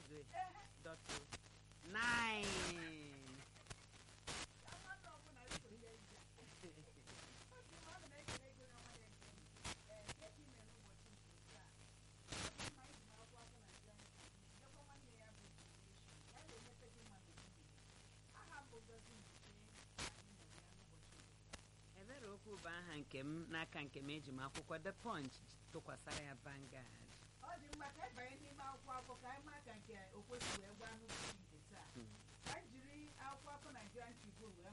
Igwe dọtụ nine ebere okwu bụ aha nke m n'aka nke m eji m akwụkwọ The Punch tụkwasara ya Vanguard ọ dị mma ka anyị banye n'ime akwụkwọ akụkọ ka anyị maa ka nke okwesị wee gwa nnukwu nke taa ka anyị jiri akwụkwọ akụkọ Nigerian Tribune wee